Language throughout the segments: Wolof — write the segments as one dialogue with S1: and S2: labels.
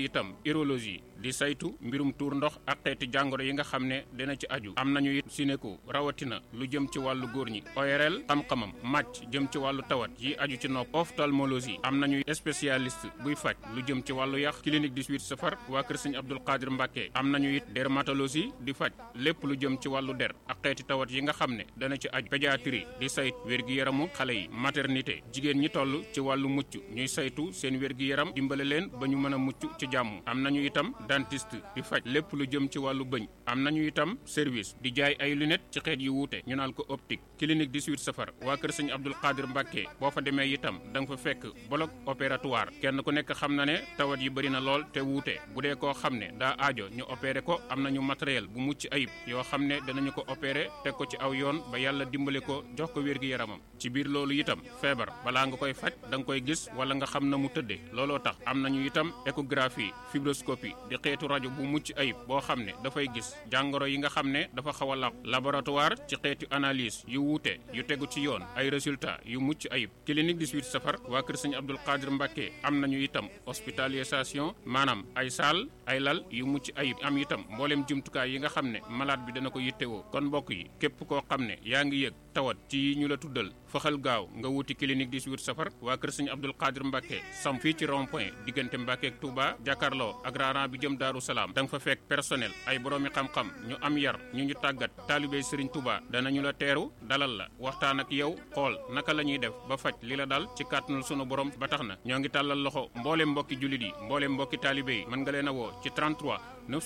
S1: itam urologie di saytu mbirum tuur ndox ak xeeti jàngoro yi nga xam ne dina ci aju am nañu it sinéko rawatina lu jëm ci wàllu góor ñi ORL xam-xamam màcc jëm ci wàllu tawat yi aju ci nopp ophtalmologie am nañu spécialiste buy faj lu jëm ci wàllu yax clinique 18 safar waa kër sëñ Abdul Qadir Mbàkke am nañu it dermatologie di faj lépp lu jëm ci wàllu der ak xeeti tawat yi nga xam ne dana ci aju pédiatrie di sayt wér-gi-yaramu xale yi maternité jigéen ñi toll ci wàllu mucc ñuy saytu seen wér-gi-yaram dimbale leen ba ñu mën a mucc ci jàmm am nañu itam dentiste di faj lépp lu jëm ci wàllu bëñ am nañu itam service di jaay ay lunettes ci xeet yu wuute ñu naan ko optique clinique 18 safar waa kër sëñ Abdul Qadir Mbàkke boo fa demee itam da nga fa fekk bloc opératoire kenn ku nekk xam na ne tawat yi bëri na lool te wuute bu dee koo xam ne daa aajo ñu opéré ko am nañu matériel bu mucc ayib yoo xam ne danañu ko opéré teg ko ci aw yoon ba yàlla dimbale ko jox ko wér gi yaramam ci biir loolu itam feebar balaa nga koy faj da nga koy gis wala nga xam na mu tëddee looloo tax am nañu itam échographie fibroscopie di xeetu rajo bu mucc ayib boo xam ne dafay gis jàngoro yi nga xam ne dafa xaw a laq laboratoire ci xeetu analyse yu wuute yu tegu ci yoon ay résultats yu mucc ayib clinique 18 safar waa kër sëñ Abdul Qadir Mbàkke am nañu itam hospitalisation maanaam ay saal ay lal yu mucc ayib am itam mbooleem jumtukaay yi nga xam ne malade bi dana ko yittewoo kon mbokk yi képp koo xam ne yaa ngi yëg tawat ci yi ñu la tuddal faxal gaaw nga wuti clinique 18 safar waa kër sëñ Abdul Qadir Mbàkke sam fii ci rond point diggante Mbàkke ak Touba jàkkaarloo ak raaraan bi jëm Daaru Salaam da nga fa fekk personnel ay boroomi xam-xam ñu am yar ñu ñu tàggat taalibey Sëriñ Touba danañu la teeru dalal la waxtaan ak yow xool naka la ñuy def ba faj li la dal ci kàttanul sunu borom ba tax na ñoo ngi tàllal loxo mbooleem mbokki jullit yi mbooleem mbokki taalibe yi mën nga leen a woo ci 33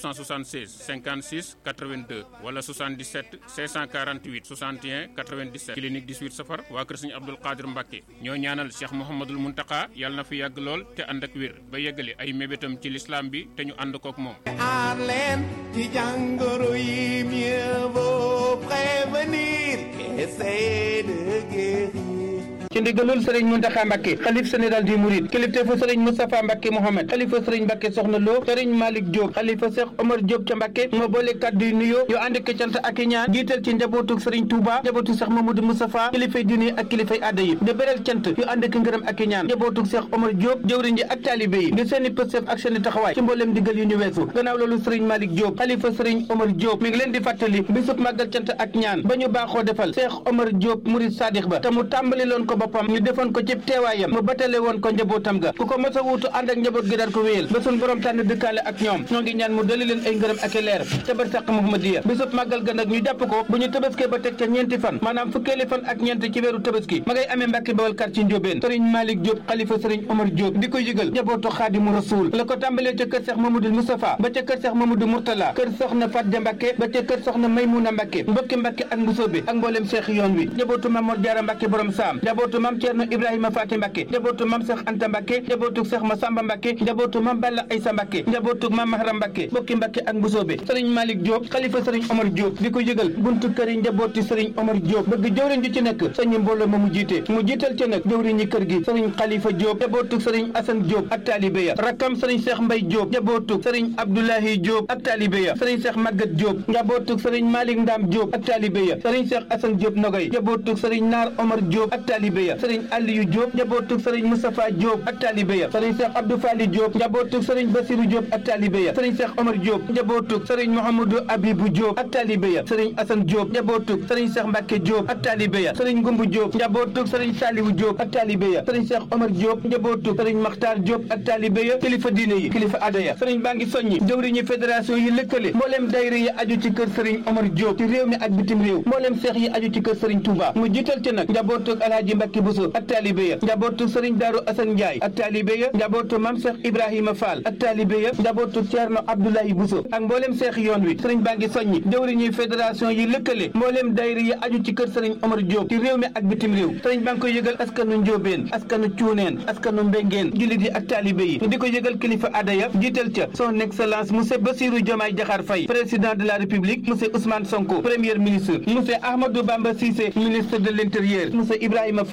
S1: 976 56 82 wala 77 648 61 97 clinique 18 safar waa kër sëñ Abdul Qadir Mbàkke ñoo ñaanal Cheikh Mouhamadul Muntaka yàlla na fi yàgg lool te ànd ak wér ba yeggale ay mébétam ci lislaam bi te ñu ànd kook moom
S2: aar leen ci jàngoro yi mieux vaut prévenir qu'essayer de guérir
S3: ci ndigalul sëriñ Muntaxa Mbàkke xalif général di Mouride kilifteefu sëriñ Moustapha Mbàkke Mohamed xalifa sëriñ Mbàkke Soxna Lo sëriñ Malick Diop xalifa Cheikh Omar Diop ca Mbàkke moo boole kàddu yu nuyoo yu ànd ak cant ak i ñaan jiital ci njabootu sëriñ Touba njabootu Cheikh Mamadou Moustapha kilifay diine ak kilifay aada yi di beral cant yu ànd ak ngërëm ak i ñaan njabootu Cheikh Omar Diop jëwriñ ji ak taalibe yi di seeni pëstef ak seeni taxawaay ci mbooleem digal yu ñu weesu gannaaw loolu sëriñ Malick Diop xalifa sëriñ Omar Diop mi ngi leen di fàttali bisub màggal cant ak ñaan ba ñu baaxoo defal Cheikh Omar Diop Mouride Sadikh ba te mu tàmbali loon ko boppam ñu defoon ko ci teewaayam mu batale woon ko njabootam ga ku ko mos a wuutu ànd ak njaboot gi daal ko wéyal ba suñ borom tànn dëkkaale ak ñoom ñoo ngi ñaan mu dali leen ay ngërëm ak i leer ca barsàq Muhammadiya bisub màggal ga nag ñu jàpp ko bu ñu tëbaskee ba teg ca ñeenti fan maanaam fukkeeli fan ak ñeent ci weeru tëbaski ma ngay amee Mbàkke Bawal kar ci Njóobeen sëriñ Malick Diop xalifa sëriñ Omar Diop di ko yëgal njabootu Xaadimu Rasuul la ko tàmbalee ca kër Seex Mamadou Moustapha ba ca kër Seex Mamadou Mourtala kër soxna Fatja Mbàkke ba ca kër soxna Maymuna Mbàkke mbokki Mbàkke ak Mbusoobe ak mbooleem Seex yoon wi njabootu Mamor Jaara Mbàkke borom saam njabootu Mam Ceerno Ibrahima Faati Mbàkke njabootu Mam Seex Anta Mbàkke njabootu Seex Masamba Mbàkke njabootu Mam Balla Aysa Mbàkke njabootu Mam Mahram Mbàkke mbokki Mbàkke ak Mbusoobe sëriñ Malick Diop xalifa sëriñ Omar Diop di ko yëgal buntu kër yi njabooti sëriñ Omar Diop bëgg jëwriñ ju ci nekk sëñ mbooloo ma mu jiite mu jiital ci nag jëwriñ ñi kër gi sëriñ Xalifa Diop njabootu sëriñ Asan Diop ak taalibe ya rakkam sëriñ Seex Mbay Diop njabootu sëriñ Abdoulahi Diop ak taalibe ya sëriñ Seex Magat Diop njabootu sëriñ Malick Ndam Diop ak taalibe ya sëriñ Seex Asan Diop Nogoy njabootu sëriñ Naar Omar Diop ak taalibe ya sëriñ Aliyu Diop njabootu sëriñ Moustapha Diop ak taalibe ya sëriñ Seex Abdou Fali Diop njabootu sëriñ Basiru Diop ak taalibe ya sëriñ Seex Omar Diop njabootu sëriñ Mouhamadou Abibou Diop ak taalibe ya sëriñ Asan Diop njabootu sëriñ Seex Mbàkke Diop ak taalibe ya sëriñ Ngumbu Diop njabootu sëriñ Saliwu Diop ak taalibe ya sëriñ Seex Omar Diop njabootu sëriñ Maxtaar Diop ak taalibe ya kilifa diine yi kilifa aada ya sëriñ baa ngi soññi jëwriñu fédération yi lëkkale mbooleem dayra yi aju ci kër sëriñ Omar Diop ci réew mi ak bitim réew mbooleem seex yi aju ci kër sëriñ Touba mu jiital ci nag njabootu Alaaji Mbàkke Buso ak taalibe ya njabootu sëriñ Daaru Asan Njaay ak taalibe ya njabootu Mam Seex Ibrahima Fall ak taalibe ya njabootu Ceerno Abdoulaye Buso ak mbooleem seex yoon wi sëriñ baa ngi soññi jëwriñu fédération yi lëkkale mbooleem dayra yi aju ci kër sëriñ Omar Diop ci réew mi ak bitim réew sëriñ baa ngi koy yëgal askanu Njóobeen askanu Cuuneen askanu Mbengeen jullit yi ak taalibe yi di ko yëgal kilifa aada ya jiital ca son excellence monsieur Bassirou Diomaye Diakhar Faye président de la république monsieur Ousmane Sonko premier ministre monsieur Ahmadou Bamba Cissé ministre de l'intérieur monsieur Ibrahima Fall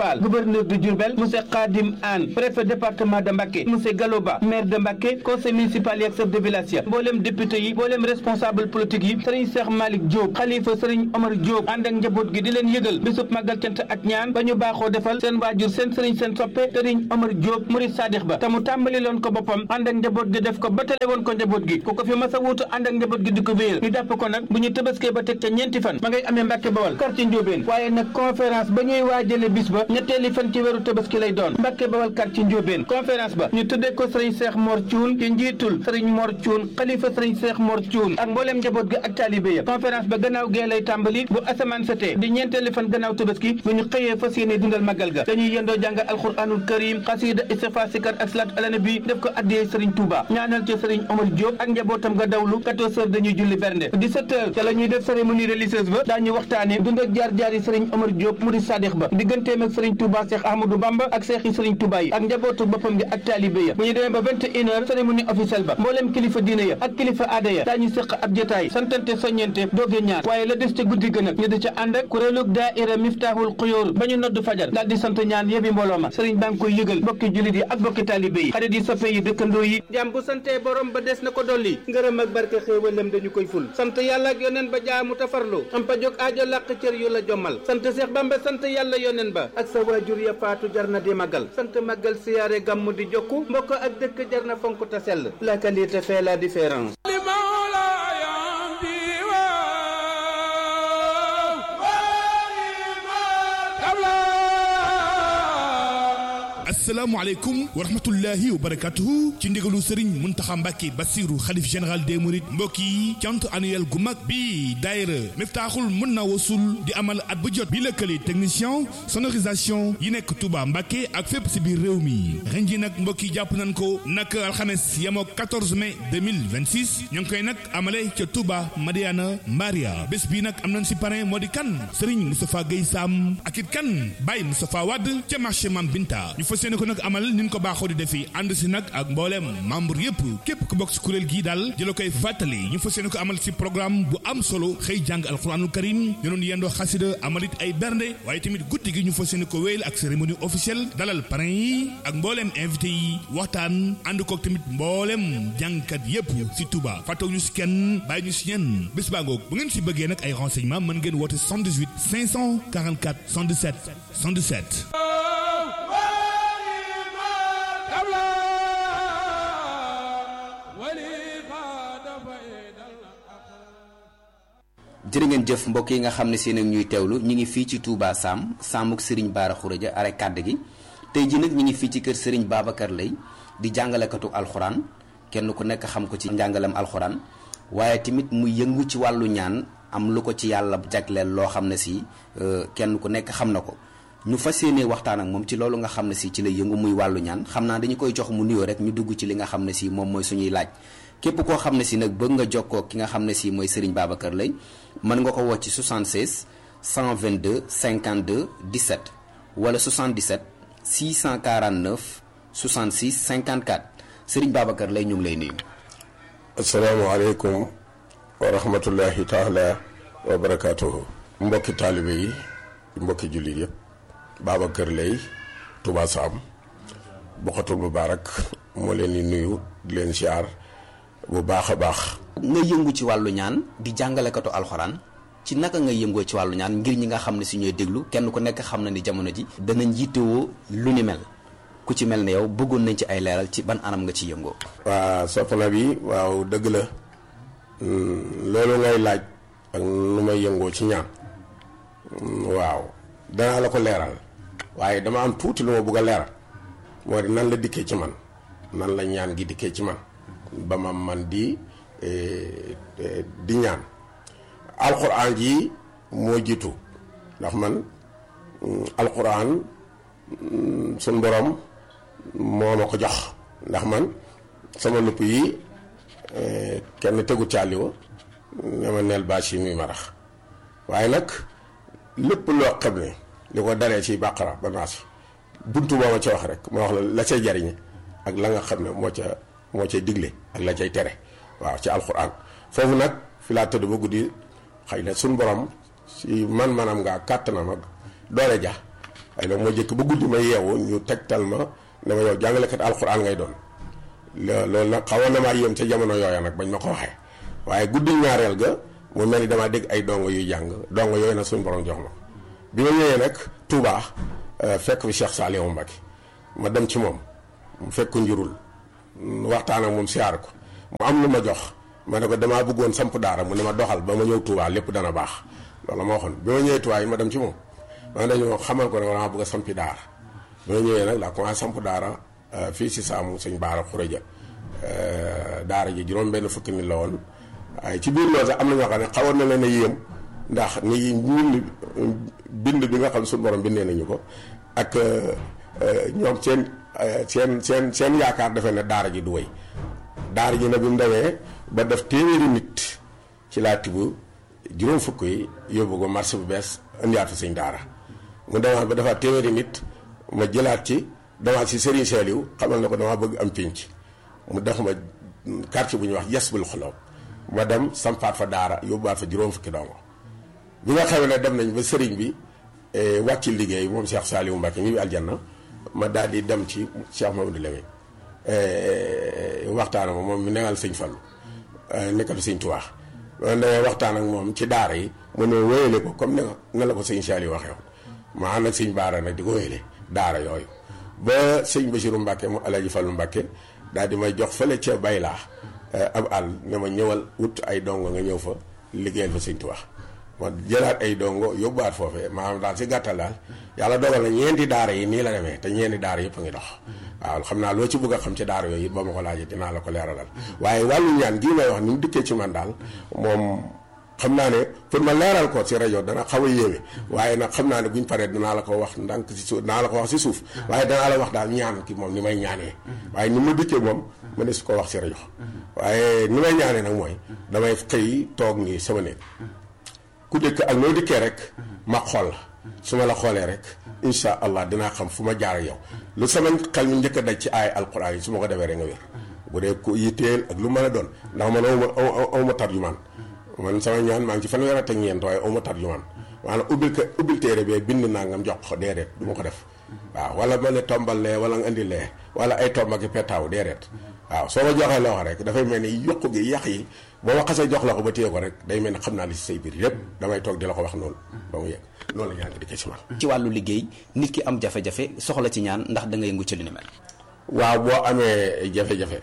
S3: Fall gouverneur de Diourbel monsieur Khadim Anne préfet département de Mbacké monsieur Gallo Ba maire de Mbacké conseil municipal yi ak chef de village ya mboolem député yi mboolem responsable politique yi Serigne Cheikh Malick Diop xalifa Serigne Omar Diop ànd ak njaboot gi di leen yëgal bisub màggal cant ak ñaan ba ñu baaxoo defal seen waajur seen Serigne seen soppe Serigne Omar Diop murid sadix ba te mu tàmbali loon ko boppam ànd ak njaboot gi def ko ba tale woon ko njaboot gi ku ko fi mas a wuutu ànd ak njaboot gi di ko wéyal ñu jàpp ko nag bu ñu tëbaskee ba teg ca ñeenti fan ma ngay amee Mbàkke Bawal quartier Ndiobène waaye nag conférence ba ñuy waajale bis ba ñetteeli fan ci weeru tëbaski lay doon Mbàkke Bawal quartier Ndiobène conférence ba ñu tuddee ko sëriñ Cheikh Mor Thioune ci njiitul sëriñ Mor Thioune xalifa sëriñ Cheikh Mor Thioune ak mbooleem njaboot ga ak taalibe ya conférence ba gannaaw gee lay tàmbali bu asamaan setee di ñeenteeli fan gannaaw tëbaski bu ñu xëyee fas yéene dundal màggal ga dañuy yendoo jàng alxuraanul karim xasida istighfar sikar ak salaat ala nabi def ko addiyee sëriñ Touba ñaanal ci sëriñ Omar Diop ak njabootam nga dawlu 14 heures dañuy julli bernde 17 heures ca la ñuy def cérémonie religieuse ba daañu waxtaane dund ak jaar-jaar yi sëriñ Omar Diop murid sadix ba digganteem ak sëriñ Touba Cheikh Ahmadou Bamba ak seex yi sëriñ Touba yi ak njabootu boppam gi ak taalibe ya bu ñu demee ba 21 heures cérémonie officielle ba mbooleem kilifa diine ya ak kilifa aada ya daañu séq ab jotaay santante soññente dooge ñaar waaye la des ca guddi gën ak ñu di ca ànd ak kuréelug daaira Miftahul Xuyóor ba ñu nodd fajar daal di sant ñaan yebi mbooloo ma sëriñ baa ngi koy yëgal bokki jullit yi ak bokki taalibe yi xarit yi soppe yi dëkkandoo yi jàmm bu santee borom ba des na ko dolli ngërëm ak barke xéewalam dañu koy ful sant yàlla ak yoneen ba jaamu tafarlu am pa jóg aajo làq cër yu la jommal sant Seex Bamba sant yàlla yoneen ba ak sa waajur ya faatu jar na di màggal sant màggal siyaare gàmmu di jokku mbokk ak dëkk jar na fonk ta sell la qualité fait la différence
S4: asalaamaaleykum wa rahmatullahi wa barakatuhu ci ndigalu Serigne Muntaxa Mbàkke Basiru xalif général des Mourides mbokk yi cant annuel gu mag bi daayira Miftaaxul mën na wasul di amal at bu jot bi lëkkale technicien sonorisation yi nekk Touba Mbàkke ak fépp si biir réew mi ren ji nag mbokk yi jàpp nañ ko nag alxames yamoo 14 mai 2026 ñu ngi koy nag amale ca Touba Madiana Maria bés bi nag am nañ si parrain moo di kan Serigne Moustapha Guèye Sam ak it kan Baye Moustapha Wade ca marché Mam Binta seeni ko nag amal ni ñu ko baaxoo di defi ànd si nag ak mbooleem membre yëpp képp ku bokk si kuréel gii daal di la koy fàttali ñu fas yéene ko amal si programme bu am solo xëy jàng alxuraanul karim ñu doon yendoo xasida amalit ay bernde waaye tamit guddi gi ñu fas yéene ko wéyal ak cérémonie officielle dalal parrain yi ak mbooleem invité yi waxtaan ànd kook tamit mbooleem jàngkat yëpp si Touba fàttaw ñu si kenn bàyyi ñu si ñenn bés baa ngoog bu ngeen si bëggee nag ay renseignements mën ngeen woote 78 544 117 117
S5: jërë ngeen jëf mbokk yi nga xam ne seen ak ñuy teewlu ñu ngi fii ci Touba Sam Samuk Serigne Bara Khourédia are kàdd gi tey ji nag ñu ngi fii ci kër Serigne Babacar Lay di jàngalekatu alxuraan kenn ku nekk xam ko ci njàngalem alxuraan waaye tamit mu yëngu ci wàllu ñaan am lu ko ci yàlla jagleel loo xam ne si kenn ku nekk xam na ko ñu fas yéenee waxtaan ak moom ci loolu nga xam ne si ci la yëngu muy wàllu ñaan xam naa dañu koy jox mu nuyoo rek ñu dugg ci li nga xam ne si moom mooy suñuy laaj képp koo xam ne si nag bëgg nga jokkoo ki nga xam ne si mooy Serigne Babacar Lay mën nga ko woo ci 76 122 52 17 wala 77 649 66 54 Serigne Babacar Lay ñu ngi lay nuyu.
S6: asalaamaaleykum wa rahmatullahi taala wa barakaatuhu. mbokki taalibe yi mbokki jullit yëpp Babacar Lay Touba Sam Bokhatul Mubaarak moo leen di nuyu di leen siyaar bu baax a baax.
S5: nga yëngu ci wàllu ñaan di jàngalekatu alxuraan ci naka nga yëngoo ci wàllu ñaan ngir ñi nga xam ne si ñooy déglu kenn ku nekk xam na ni jamono ji danañ yittewoo lu ni mel ku ci mel ne yow bëggoon nañ ci ay leeral ci ban anam nga ci yëngoo.
S6: waa soxna bi waaw dëgg la loolu ngay laaj ak nu may yëngoo ci ñaan waaw danaa la ko leeral waaye dama am tuuti lu ma bëgg a leeral moo di nan la dikkee ci man nan la ñaan gi dikkee ci man ba ma man di di ñaan alxuraan ji moo jiitu ndax man alxuraan suñ borom moo ma ko jox ndax man sama lupp yi kenn tegu caaliwa ne ma neel bâche yi muy marax waaye nag lépp loo xam ne li ko daree ci bàqara ba naasi buntu boo ma ca wax rek ma wax la la cay jariñe ak la nga xam ne moo ca moo cay digle ak la cay tere waaw ci alxuraan foofu nag fi laa tëdd ba guddi xëy na suñ borom si man manam ngaa kàttanam ak doole ja waaye nag moo jëkk ba guddi ma yeewu ñu tegtal ma ne ma yow jàngalekat alxuraan ngay doon loolu nag xawoon na maa yéem ca jamono yooya nag bañ ma ko waxee waaye guddi ñaareel ga mu mel ni damaa dégg ay dongo yuy jàng dongo yooyu nag suñu borom jox ma bi ma ñëwee nag Touba fekk fi Cheikh Saliou Mbacké ma dem ci moom mu fekk ko njurul waxtaan ak moom siyaar ko mu am lu ma jox ma ne ko damaa bëggoon samp daara mu ne ma doxal ba ma ñëw Touba lépp dana baax loolu ma waxoon bi ma ñëwee Touba yi ma dem ci moom ma dañoo xamal ko ne damaa bëgg a sampi daara bi ma ñëwee nag laa commencé samp daara fii si saamu sëñ Baara Xureja daara ji juróom benn fukki nit la woon waaye ci biir loolu sax am na ñoo xam ne xawoon na leen a yéem ndax ni ñun bind bi nga xam suñu borom bindee nañu ko ak ñoom seen seen seen seen yaakaar defe ne daara ji du wéy daara ji nag bi mu demee ba def téeméeri nit ci laa tibb juróom fukk yi yóbbu ko marché bu bees indiwaat fa sëñ daara mu demaat ba defaat téeméeri nit ma jëlaat ci demaat si Serigne Saliou xamal na ko damaa bëgg am pénc mu def ma quartier bu ñuy wax yes bul xoloob ma dem sampaat fa daara yóbbuwaat fa juróom fukki dongo bi nga xamee ne dem nañ ba sëriñ bi wàcc liggéey moom Cheikh Saliou Mbacké ñi bi aljanna ma daal di dem ci Cheikh Mamadou Lamine waxtaan ak moom mi negal sëñ Fallu nekkal sëñ Tuubaa man damay waxtaan ak moom ci daara yi mu ne wéyale ko comme ne la ko sëñ Saliou waxee woon ma ànd ak sëñ Baara nag di ko wéyale daara yooyu ba sëñ Bachirou Mbacké mu Alaaji Fallu Mbacké daal di may jox fële ca baylaa ab àll ne ma ñëwal wut ay dongo nga ñëw fa liggéeyal fa sëñ Tuubaa ma jëlaat ay dongo yóbbuwaat foofee maanaam daal si gàttal daal yàlla dogal na ñeenti daara yi nii la demee te ñeenti daara yëpp a ngi dox waaw xam naa loo ci bëgg a xam ci daara yooyu it ba ma ko laajee dinaa la ko leeralal waaye wàllu ñaan gii may wax ni mu dikkee ci man daal moom xam naa ne pour ma leeral ko ci rajo dana xaw a yéeme waaye nag xam naa ne buñ paree danaa la ko wax ndànk si suuf danaa la ko wax si suuf waaye danaa la wax daal ñaan ki moom ni may ñaanee waaye ni ma dikkee moom ma ne su ko wax si rajo waaye ni may ñaanee nag mooy damay xëy toog nii sama néeg ku dëkk ak noo dikkee rek ma xool la su ma la xoolee rek insha allah dinaa xam fu ma jaar ak yow lu sama xel mi njëkk a daj ci aay alquran yi su ma ko defee rek nga wér bu dee ku yitteel ak lu mën a doon ndax man awma awma tarjumaan man sama ñaan maa ngi ci fanweer ak ñeent waaye awma tarjumaan maanaam ubbil ko ubbil téere bee bind naa ngam jox ko déedéet du ma ko def waaw wala ma ne tombal lee wala nga indi lee wala ay tomba ki petaaw déedéet waaw soo ma joxee loo rek dafay mel ni yokku gi yàq yi boo ma xasee jox la ko ba téye ko rek day mel ni xam naa li si say biir yépp damay toog di la ko wax noonu ba mu yegg loolu la ñaan nga di ko ci man
S5: ci wàllu liggéey nit ki am jafe-jafe soxla ci ñaan ndax da nga yëngu ci li ni mel.
S6: waaw boo amee jafe-jafe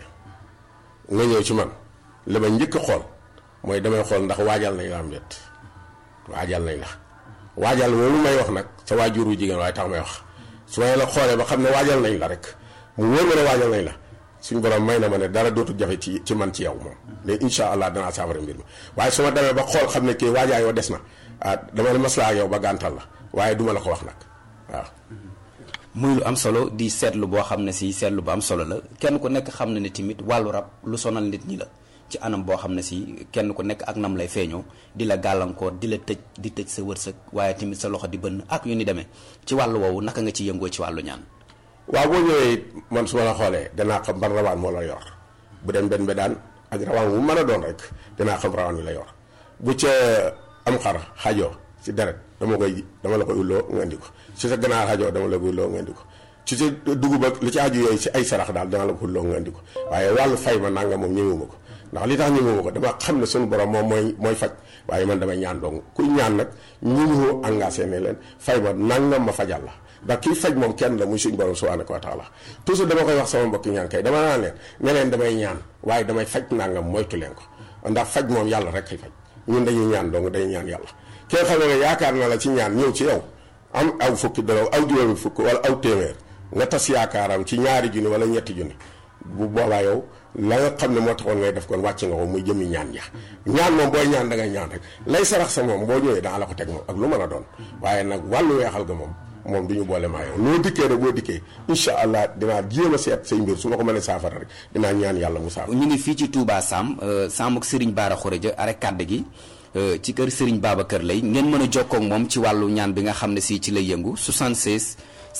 S6: nga ñëw ci man li ma njëkk a xool mooy damay xool ndax waajal nañ la am déet waajal nañ la waajal loolu may wax nag sa waajur wu jigéen waaye tax may wax su ma la xoolee ba xam ne waajal nañ la rek mu wóor ma ne waajal nañ la suñu borom may na ma ne dara dootul jafe ci ci man ci yow moom mais incha allah danaa saafara mbir mi waaye su ma demee ba xool xam ne kii waajaa yoo des na ah dama ne maslaa ak yow ba gàntal la waaye duma la ko wax nag waaw.
S5: muy lu am solo di seetlu boo xam ne si seetlu bu am solo la kenn ku nekk xam na ne tamit wàllu rab lu sonal nit ñi la ci anam boo xam ne si kenn ku nekk ak nam lay feeñoo di la gàllankoor di la tëj di tëj sa wërsëg waaye tamit sa loxo di bënn ak yu ni demee ci wàllu woowu naka nga ci yëngoo ci wàllu ñaan.
S6: waaw boo ñëwee man su ma la xoolee danaa xam ban rawaan moo la yor bu dem benn bedaan ak rawaan wu mën a doon rek danaa xam rawaan wi la yor bu ca am xar xajoo ci deret dama koy dama la koy ulloo nga indi ko ci sa ganaar xajoo dama la koy ulloo nga indi ko ci sa dugub ak li ci aju yooyu ci ay sarax daal dama la ko ulloo nga indi ko waaye wàllu fay ma nanga moom ñëwuma ko ndax li tax ñëwuma ko dama xam ne suñu borom moom mooy mooy faj waaye man damay ñaan dong kuy ñaan nag ñëwoo engagé ne leen fay ma nangam ma fajal la ndax kii faj moom kenn la muy suñu borom subhanahu wa taala toujours dama koy wax sama mbokki ñaan kay dama naan leen ne leen damay ñaan waaye damay faj nangam moytu leen ko ndax faj moom yàlla rek kay faj ñun dañuy ñaan dong dañuy ñaan yàlla kee xam ne yaakaar na la ci ñaan ñëw ci yow am aw fukki dara aw juróomi fukk wala aw téeméer nga tas yaakaaram ci ñaari junni wala ñetti junni bu boobaa yow la nga xam ne moo taxoon ngay def kon wàcc nga ko muy jëmmi ñaan ja ñaan moom booy ñaan da ngay ñaan rek lay sarax sa moom boo ñëwee daa la ko teg moom ak lu mën a doon waaye nag wàllu weexal ga moom moom du ñu boole maa yow noo dikkee rek boo dikkee incha allah dinaa jéem a seet say mbir su ma ko mënee saafara rek dinaa ñaan yàlla mu saafara.
S5: ñu ngi fii ci Touba Sam Sam ak Serigne Bara Khourédia arrêt kàdd gi ci kër Serigne Babacar Lay ngeen mën a jokkoo ak moom ci wàllu ñaan bi nga xam ne si ci lay yëngu 76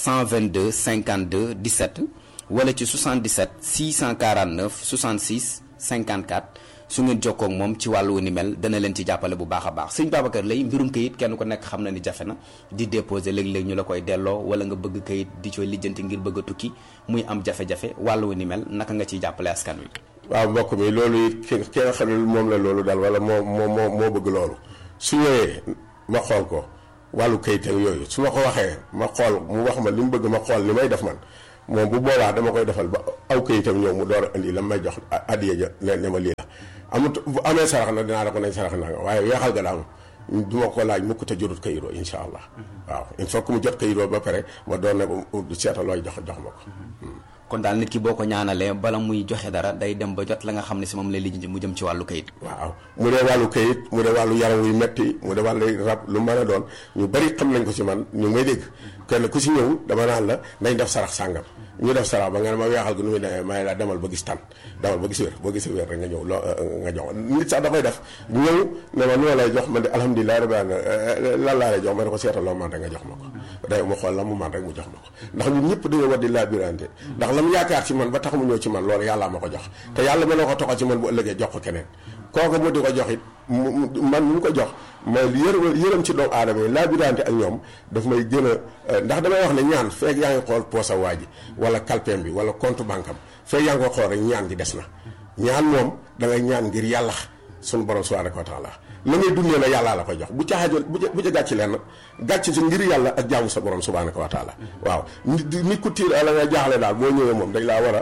S5: 122 52 17 wala ci 77 649 66 54 su ngeen jokkoo ak moom ci wàllu ni mel dana leen ci jàppale bu baax a baax sëñ Babacar lay mbirum kayit kenn ku nekk xam na ni jafe na di déposer léeg-léeg ñu la koy delloo wala nga bëgg kayit di cooy lijjanti ngir bëgg a tukki muy am jafe-jafe wàllu ni mel naka nga ciy jàppale askan wi.
S6: waaw mbokk mi loolu it ki ki nga xam ne moom la loolu daal wala moo moo moo moo bëgg loolu su ñëwee ma xool ko wàllu kayit ak yooyu su ma ko waxee ma xool mu wax ma li mu bëgg ma xool li may def man moom bu boobaa dama koy defal ba aw kayitam ñëw mu door a indi la may jox addiya ja ne ne ma lii la amut bu amee sarax na dinaa la ko nañ sarax naa nga waaye weexal ga daam du ma ko laaj mukk te jotut kayiroo insha allah waaw il faut que mu jot kayiroo ba pare ma doon ne ko seetal looy jox jox ma ko
S5: kon daal nit ki boo ko ñaanalee bala muy joxe dara day dem ba jot la nga xam ne si moom lay lijjanti mu jëm ci wàllu kayit.
S6: waaw mu dee wàllu kayit mu dee wàllu yaram wuy metti mu dee wàllu rab lu mën a doon ñu bari xam nañ ko ci man ñu may dégg kenn ku ci ñëw dama naan la nañ def sarax sàngam ñu def sarax ba nga ne ma weexal gu nu muy demee may la demal ba gis tan demal ba gis wér boo gisee wér rek nga ñëw loo nga jox nit sax da koy def ñëw ne ma noo lay jox man de alhamdulilah rabbi alamin lan laa lay jox ma ne ko seetal loo man rek nga jox ma ko day mu xool la mu man rek mu jox ma ko ndax ñun ñëpp dañoo war di labirante ndax la mu yaakaar ci man ba tax mu ñëw ci man loolu yàllaa ma ko jox te yàlla mën na ko toxal ci man bu ëllëgee jox ko keneen kooku mu di ko jox it man mu ko jox mooy yërëm yërëm ci doomu aadama yi labirante ak ñoom daf may gën a ndax damay wax ne ñaan feeg yaa ngi xool poosa waa ji wala kalpeem bi wala compte banque am feeg yaa ngi ko xool rek ñaan gi des na ñaan moom da ngay ñaan ngir yàlla sunu borom subhanahu wa taala la ngay dundee na yàllaa la koy jox bu ca xajoon bu ca bu ca gàcc leen gàcc si ngir yàlla ak jaamu sa borom subhanahu wa taala waaw nit nit ku tiir la nga jaaxle daal boo ñëwee moom dañ laa war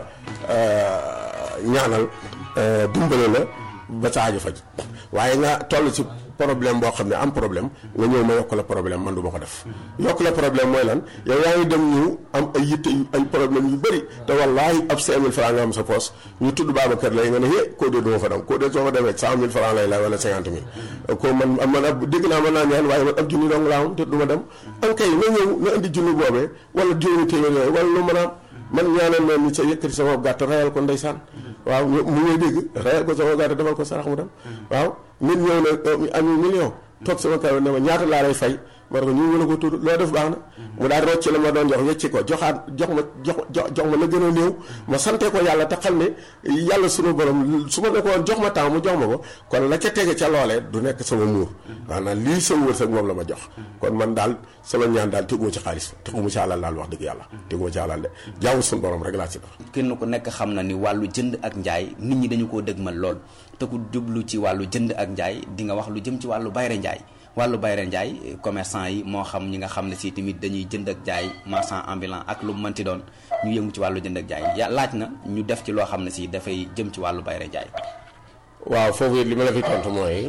S6: a ñaanal dimbale la ba sa aajo faj waaye nga toll ci problème boo xam ne am problème nga ñëw ma yokk la problème man du ma ko def yokk la problème mooy lan yow yaa ngi dem ñu am ay yitte yu ay problème yu bëri te wallaahi ab 5000 francs nga am sa poos ñu tudd Babacar lay nga ne hé koo dee duma fa dem koo dee soo fa demee 100000 francs lay la wala 50 000 ko man man ab dégg naa mën naa ñaan waaye man ab junni dong laa am te du ma dem an kay na ñëw na indi junni boobee wala juróomi téeméer yooyu wala lu mën a am man ñaanal ma nit sa yëkkati sama gàtt rayal ko ndeysaan waaw mu ngay dégg rayal ko sama gàtt defal ko sarax mu dem waaw nit ñëw na am million toog sama kaw ne ma ñaata laa lay fay ma ne ko ñu mën a ko tudd loo def baax na mu daal rocc la ma doon jox wecci ko joxaat jox ma jox jox ma la gën a néew ma sante ko yàlla te xam ne yàlla sunu borom su ma ne ko woon jox ma temps mu jox ma ko kon la ca tege ca loolee du nekk sama muur maanaam lii sama wërsëg moom la ma jox kon man daal sama ñaan daal teguma ci xaalis teguma ci alal daal wax dëgg yàlla teguma ci alal de jaamu sunu borom rek laa ci def
S5: kenn ku nekk xam na ni wàllu jënd ak njaay nit ñi dañu koo dëgmal lool te ku jublu ci wàllu jënd ak njaay di nga wax lu jëm ci wàllu bayre njaay wàllu bayre njaay commerçant yi moo xam ñi nga xam ne si tamit dañuy jënd ak jaay marchand ambulant ak lu mu mënti doon ñu yëngu ci wàllu jënd ak jaay ya laaj na ñu def ci loo xam ne si dafay jëm ci wàllu bayre njaay
S6: waaw foofu it li ma la fi tontu mooy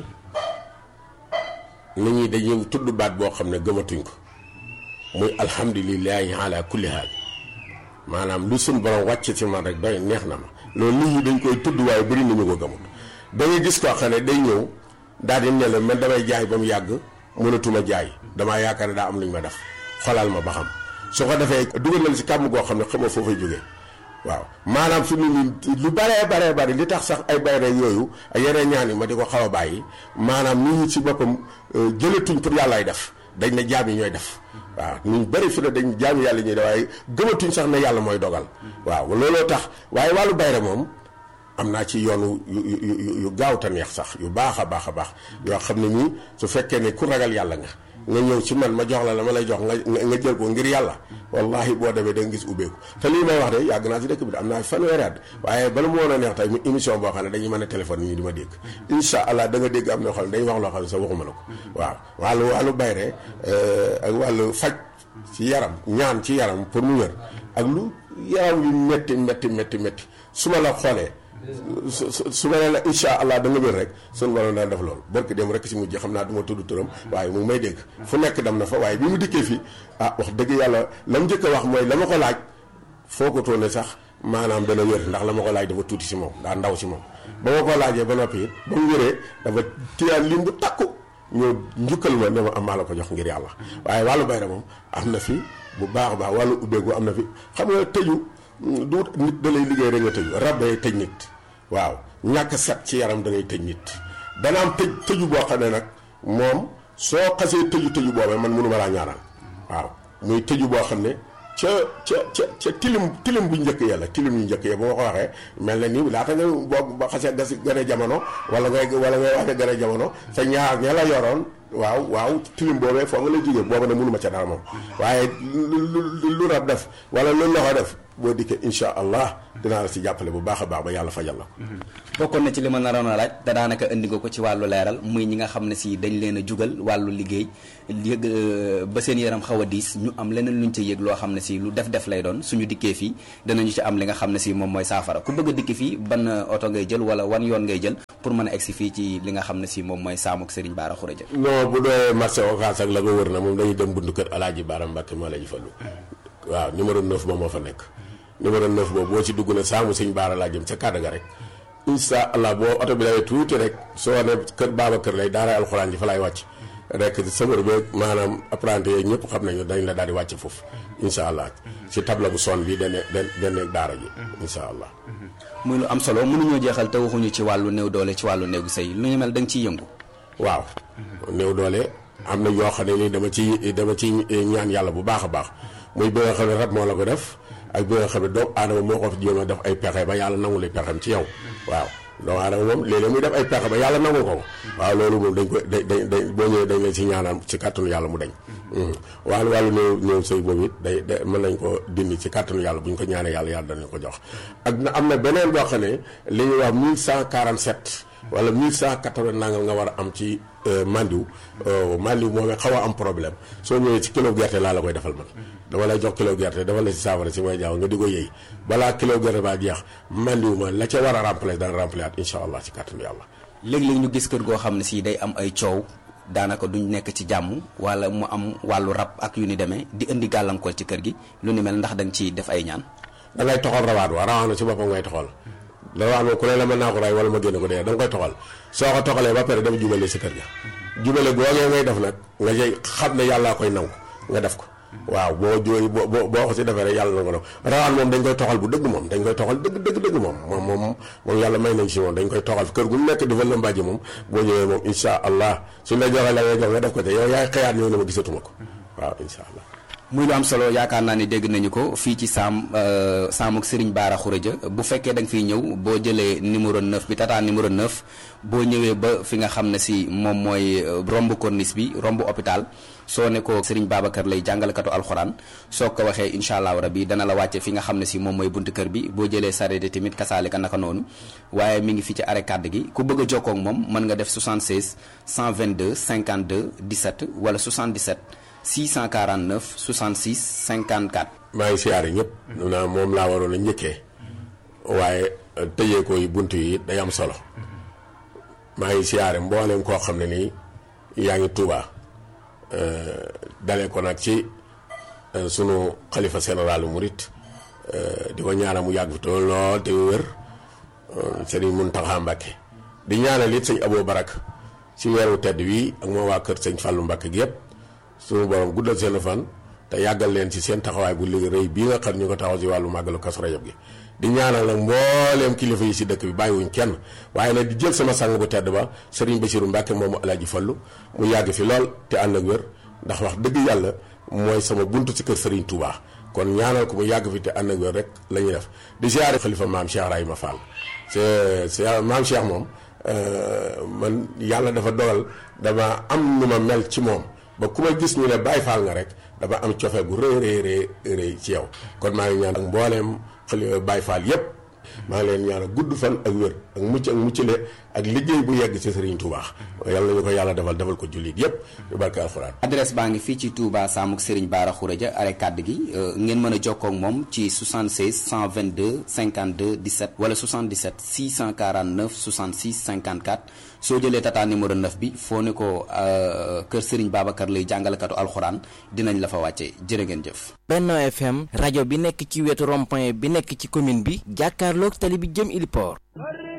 S6: nit ñi dañuy tudd baat boo xam ne gëmatuñ ko muy alhamdulilahi ala kulli haal maanaam lu suñ borom wàcc ci man rek doy neex na ma loolu nit ñi dañ koy tudd waaye bëri nañu ko gëmut da ngay gis koo xam ne day ñëw daal di ne la man damay jaay ba mu yàgg mënatuma jaay damaa yaakaar ne daa am lu ñu ma def xolal ma ba xam su ko defee dugal na si kàmm goo xam ne xamoo foofay jógee waaw maanaam fi mu nii lu baree baree bari li tax sax ay bayre yooyu ay yeneen ñaan yi ma di ko xaw a bàyyi maanaam nit ñi ci boppam jëlatuñ pour yàllaay def dañ ne jaam yi ñooy def waaw ñu bëri fi ne dañ jaam yàlla ñuy def waaye gëmatuñ sax ne yàlla mooy dogal waaw looloo tax waaye wàllu bayre moom am naa ci yoonu yu yu yu gaaw te neex sax yu baax a baax a baax yoo xam ne nii su fekkee ne ku ragal yàlla nga nga ñëw ci man ma jox la la ma lay jox nga nga jël ko ngir yàlla wallahi boo demee da nga gis ubbeeku te lii may wax de yàgg naa ci dëkk bi de am naa fanweeri at waaye bala mu woon a neex tey mu émission boo xam ne dañuy mën a téléphone ñi di ma dégg incha allah da nga dégg am na xam ne dañuy wax loo xam ne sax waxuma la ko waaw wàllu wàllu bayre ak wàllu faj ci yaram ñaan ci yaram pour mu wér ak lu yaram yu métti métti métti métti su ma la xoolee su su ma nee la incha allah da nga wér rek sunu borom daan def loolu barki dem rek si mujj xam naa du ma tudd turam waaye mu ngi may dégg fu nekk dem na fa waaye bi mu dikkee fii ah wax dëgg yàlla la mu njëkk a wax mooy la ma ko laaj foo ko toone sax maanaam dana wér ndax la ma ko laaj dafa tuuti si moom daa ndaw si moom ba ma ko laajee ba noppi it ba mu wéree dafa tiyaan lim bu takku ñëw njukkal ma ne ma am maa la ko jox ngir yàlla waaye wàllu bayra moom am na fi bu baax a baax wàllu ubbeegu am na fi xam nga tëju du nit da lay liggéey rek nga tëju rab day tëj nit waaw ñàkk set ci yaram da ngay tëj nit dana am tëj tëju boo xam ne nag moom soo xasee tëju tëju boobee man mënuma laa ñaanal waaw muy tëju boo xam ne ca ca ca ca tilim tilim bu njëkk ya la tilim yu njëkk ya bu ma ko waxee mel na ni laata nga boo ba xasee gas gën a jamono wala ngay wala ngay wax gën a jamono sa ñaar ña la yoroon waaw waaw tilim boobee foo nga lay jógee boobu ne mënuma ca dara moom waaye lu lu rab def wala lu loxo def boo dikkee insha allah dinaa la si jàppale bu baax a baax ba yàlla fajal la
S5: bokkoon na ci li ma naroon a laaj te daanaka indi nga ko ci wàllu leeral muy ñi nga xam ne si dañ leen a jugal wàllu liggéey yëg ba seen yaram xaw a diis ñu am leneen luñ ca yëg loo xam ne si lu def def lay doon suñu dikkee fii danañu ci am li nga xam ne si moom mooy saafara ku bëgg a dikki fii ban oto ngay jël wala wan yoon ngay jël pour mën a egsi fii ci li nga xam ne si moom mooy saamuk Serigne Bara Khourédia
S6: non bu dee marché Ocass ak la ko wër na moom dañuy dem buntu kër Alaaji Bara Mbàkke moo la ji fallu waaw numéro 9 moom moo fa nekk numéro 9 boobu boo ci dugg na saamu sëñ Bara laa jëm ca kàddu ga rek incha allah boo oto bi dawee tuuti rek soo ne kër baaba kër lay daara alxuraan ji fa lay wàcc rek sëmër beeg maanaam apprenti yooyu ñëpp xam nañu dañ la daal di wàcc foofu incha allah ci table bu son bi dana dana daara ji incha allah.
S5: muy lu am solo mënuñoo jeexal te waxuñu ci wàllu néew doole ci wàllu néegu sëy lu ñu mel da nga ciy yëngu.
S6: waaw néew doole am na yoo xam ne ni dama ci dama ci ñaan yàlla bu baax a baax muy bi nga xam ne rab moo la ko def. ak bi nga xam ne doomu aadama moo ko fi jéem a def ay pexe ba yàlla nangu li pexem ci yow waaw doomu aadama moom léeg-léeg muy def ay pexe ba yàlla nangu ko waaw loolu moom dañ ko dañ dañ boo ñëwee dañ leen ci ñaanal ci kàttanu yàlla mu dañ wàllu wàllu néew néew sëy boobu it day day mën nañ ko dindi ci kàttanu yàlla bu ñu ko ñaanee yàlla yàlla danañ ko jox ak na am na beneen boo xam ne li ñuy wax 1147 wala 1180 nangam nga war a am ci mandiw mandiw moom xaw a am problème soo ñëwee ci kilo gerte laa la koy defal man dama lay jox kilo gerte dafa la ci saafara si may jaaw nga di ko yëy balaa kilo gerte baa jeex mandiw ma la ca war a remplacer dana remplacer at incha allah ci kàttanu yàlla
S5: léeg-léeg ñu gis kër goo xam ne si day am ay coow daanaka duñ nekk ci jàmm wala mu am wàllu rab ak yu ni demee di indi gàllankoor ci kër gi lu ni mel ndax da nga ciy def ay ñaan
S6: da ngay toxal rawaat wa rawaat na ci boppam ngay toxal rawaat moom ku ne la mën naa ko ray wala ma génne ko dee da nga koy toxal soo ko toxalee ba pare dem jubale si kër ga jubale googee ngay def nag nga jëy xam ne yàllaa koy nangu nga def ko waaw boo jooy boo boo ko si defee rek yàlla na ko def rawaan moom dañ koy toxal bu dëgg moom dañ koy toxal dëgg dëgg dëgg moom moom moom moom yàlla may nañ si moom dañ koy toxal kër gu nekk di fa lëmbaaji moom boo ñëwee moom insha allah suñ la joxee la ngay jox nga def ko te yow yaay xëyaat ñëw ne ma gisatuma ko waaw insha allah
S5: muy lu am solo yaakaar naa ni dégg nañu ko fii ci saam saamuk Serigne Bara Khourédia bu fekkee da nga fiy ñëw boo jëlee numéro 9 bi tata numéro 9 boo ñëwee ba fi nga xam ne si moom mooy romb corniche bi romb hôpital soo ne ko Serigne Babacar lay jàngalekatu alxuraan soo ko waxee incha allahu rabi dana la wàcce fi nga xam ne si moom mooy buntu kër bi boo jëlee sareet tamit kasaalika naka noonu waaye mi ngi fi ci arrêt kàdd gi ku bëgg a jokkoo ak moom mën nga def 76 122 52 17 wala 77. 649 66 54.
S6: maa ngi siyaare ñëpp. naa moom laa waroon a njëkkee. waaye tëjee ko yi bunt yi day am solo. maa ngi siyaare mbooleem koo xam ne nii yaa ngi Tuuba dalee ko nag ci sunu xalifa général murit di ko ñaanal mu yàgg fi te lool te wér sëriñ Muntaxa Mbàkke di ñaanal it sëñ Aboo Barak ci weeru tedd wii ak moo waa kër sëñ Fàllu Mbàkke gi yëpp. suñu borom guddal seen fan te yàggal leen ci seen taxawaay bu liggéey rëy bii nga xam ñu ko taxaw ci wàllu màggalu Kazu Rajab gi di ñaanal nag mbooleem kilifa yi si dëkk bi bàyyiwuñ kenn waaye nag di jël sama sang bu tedd ba Serigne Bassirou Mbacke moomu Alaaji Fallu mu yàgg fi lool te ànd ak wér ndax wax dëgg yàlla mooy sama buntu ci kër Serigne Touba kon ñaanal ko mu yàgg fi te ànd ak wér rek la ñuy def di siyaare xalifa maam Cheikh Rahima Fall c'est maam Cheikh moom man yàlla dafa dogal dama am nu ma mel ci moom ba ku ma gis ñu ne Baay Faal nga rek dama am cofeel gu rëy rëy rëy rëy ci yow kon maa ngi ñaan ak mbooleem xali Baay Faal yépp maa ngi leen ñaan gudd fan ak wér ak mucc ak muccale ak liggéey bu yegg ci Serigne Touba yàlla nañu ko yàlla defal defal ko jullit yépp yu barke alxuraan
S5: adresse baa ngi fii ci Touba Samuk Serigne Bara Khourédia arrêt kàdd gi ngeen mën a jokkoo ak moom ci 76 122 52 17 wala 77 649 66 54 soo jëlee tata numéro 9 bi foo ne ko kër Serigne Babacar lay jàngalekatu alxuraan dinañ la fa wàcce jërë ngeen jëf.
S7: Benno FM rajo bi nekk ci wetu rond-point bi nekk ci commune bi jàkkaarloog tali bi jëm Iliport.